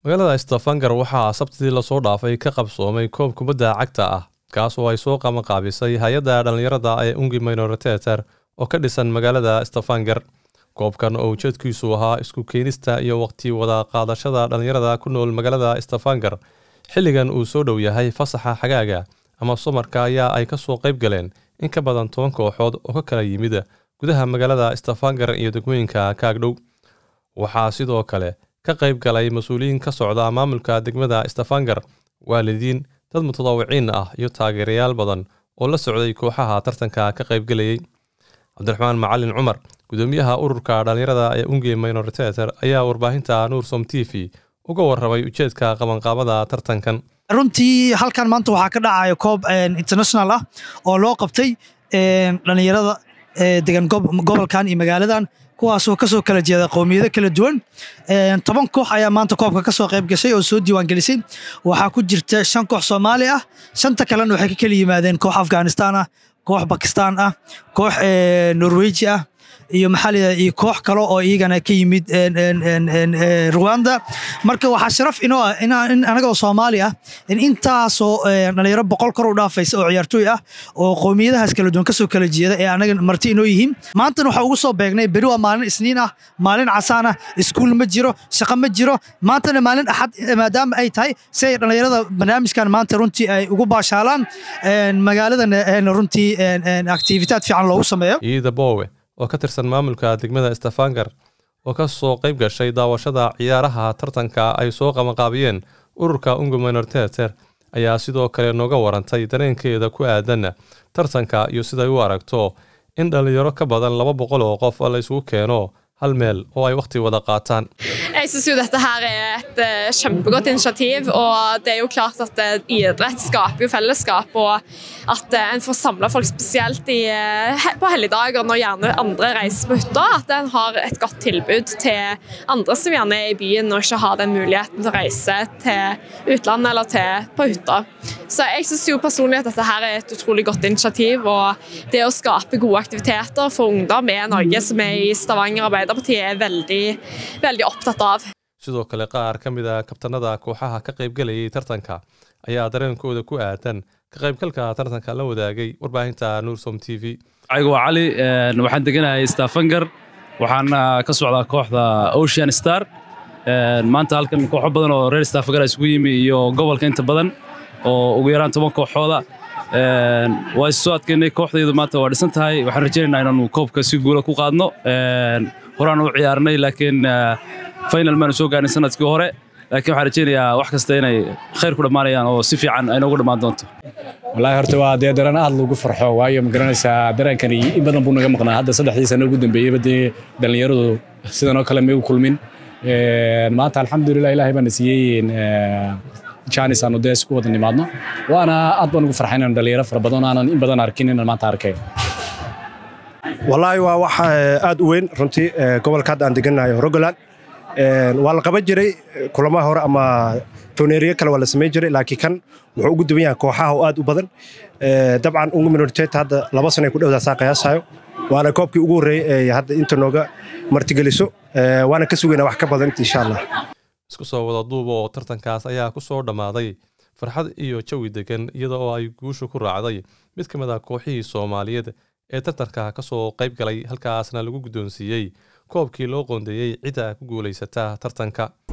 magaalada stafanger waxaa sabtidii lasoo dhaafay ka qabsoomay koob kubadda cagta ah kaas oo ay soo qabanqaabisay hay-adda dhallinyarada ee ungi minoriteter oo ka dhisan magaalada stafanger koobkan oo ujeedkiisu ahaa isku keenista iyo waqti wada qaadashada dhallinyarada ku nool magaalada stafanger xilligan uu soo dhow yahay fasaxa xagaaga ama sumarka ayaa ay ka soo qayb galeen in ka badan toban kooxood oo ka kala yimid gudaha magaalada stafanger iyo degmooyinka kaagdhow waxaa sidoo kale ka qayb galay mas-uuliyiin ka socda maamulka degmada stafanger waalidiin dad mutadawiciin ah iyo taageerayaal badan oo la socday kooxaha tartanka ka qaybgelayay cabdiraxmaan macalin cumar gudoomiyaha ururka dhallinyarada ee unge minoriteter ayaa warbaahinta nuursom t v uga warramay ujeedka qabanqaabada tartankan runtii halkan maanta waxaa ka dhacaya koob international ah oo loo qabtay dhallinyarada degan gobolkan iyo magaaladan kuwaasoo kasoo kala jeeda qowmiyado kala duwan toban koox ayaa maanta koobka kasoo qayb gashay oo soo diiwaangelisay waxaa ku jirta shan koox soomaali ah shanta kalena waxay ka kala yimaadeen koox afghanistan ah koox bakistan ah koox norweji ah iyo maxaa iyo koox kale oo iyagana ka yimid rwanda marka waxaa sharaf inoo ah in anagoo soomaali ah in intaasoo dhalinyaro boqol kor u dhaafaysa oo ciyaartooy ah oo qowmiyadahaas kala duwan kasoo kala jeeda ee anaga marti inoo yihiin maantana waxaa ugu soo beegnay beri waa maalin isniin ah maalin casaan ah iskuul ma jiro shaqo ma jiro maantana maalin axad maadaama ay tahay si ay dhalinyarada barnaamijkan maanta runtii ay ugu baashaalaan magaaladana runtii activitaad fiican loogu sameeyo iida boowe oo ka tirsan maamulka degmada stafanger oo ka soo qayb gashay daawashada ciyaaraha tartanka ay soo qabanqaabiyeen ururka ungu minoriteter ayaa sidoo kale nooga warantay dareenkeeda ku aadan tartanka iyo siday u aragto in dhallinyaro ka badan laba boqol oo qof la isugu keeno hal meel oo ay wakhti wada qaataan Jeg syns jo dette her er et uh, kjempegodt initiativ, og det er jo klart at uh, idrett skaper jo fellesskap, og at uh, en får samla folk spesielt i, på helligdager når gjerne andre reiser på hytta, at en har et godt tilbud til andre som gjerne er i byen og ikke har den muligheten til å reise til utlandet eller til på hytta. Så jeg syns jo personlig at dette her er et utrolig godt initiativ, og det å skape gode aktiviteter for ungdom er noe som vi i Stavanger Arbeiderparti er veldig, veldig opptatt av. sidoo kale qaar ka mid a kabtanada kooxaha ka qaybgelayay tartanka ayaa dareenkooda ku aadan ka qaybgalka tartanka la wadaagay warbaahinta nuursom t v ayagu waa cali waxaan deganahay stafanger waxaana ka socdaa kooxda ocean star maanta halkan kooxo badan oo reer stafanger isugu yimi iyo gobolka inta badan oo ugu yaraan toban kooxooda waa isu soo adkeynay kooxdaydu maanta waa dhisan tahay waxaan rajaynaynaa inaanu koobka si guula ku qaadno horaan u ciyaarnay laakiin final maanu soo gaarnay sanadkii hore laakiin waxaan rajaynayaa wax kasta inay khayr ku dhammaanayaan oo si fiican ay noogu dhammaan doonto wallaahi horta waa dee dareen aad loogu farxo waayo ma garanaysaa dareenkani in badan buu naga maqnaa hadda saddexdii sano ugu dambeeyeyba dee dhallinyaradu sidan oo kale ma igu kulmin maanta alxamdulilah ilaahay baana siiyey janis aanu dee isku wada nimaadno waana aad baan ugu farxay inaan dhalinyaro fara badan aanan in badan arkin inaan maanta arkay wallaahi waa wax aad u weyn runtii gobolka hadda aan degannahay rogoland waa la qaban jiray kulamaha hore ama tooneeriyo kale waa la samayn jiray laakiin kan wuxuu ugu duwan yahay kooxaha oo aad u badan dabcan ungu minoriteet hadda laba sano ay ku dhowdaa saa qiyaasayo waana koobkii ugu horreeyey ee hadda inta nooga martigeliso waana ka sugaynaa wax ka badan insha allah isku soo wada duuba oo tartankaas ayaa ku soo dhammaaday farxad iyo jawi degan iyada oo ay guushu ku raacday mid ka mid a kooxihii soomaaliyeed ee tartanka ka soo qayb galay halkaasna lagu guddoonsiiyey koobkii loo qoondeeyey cidda ku guulaysata tartanka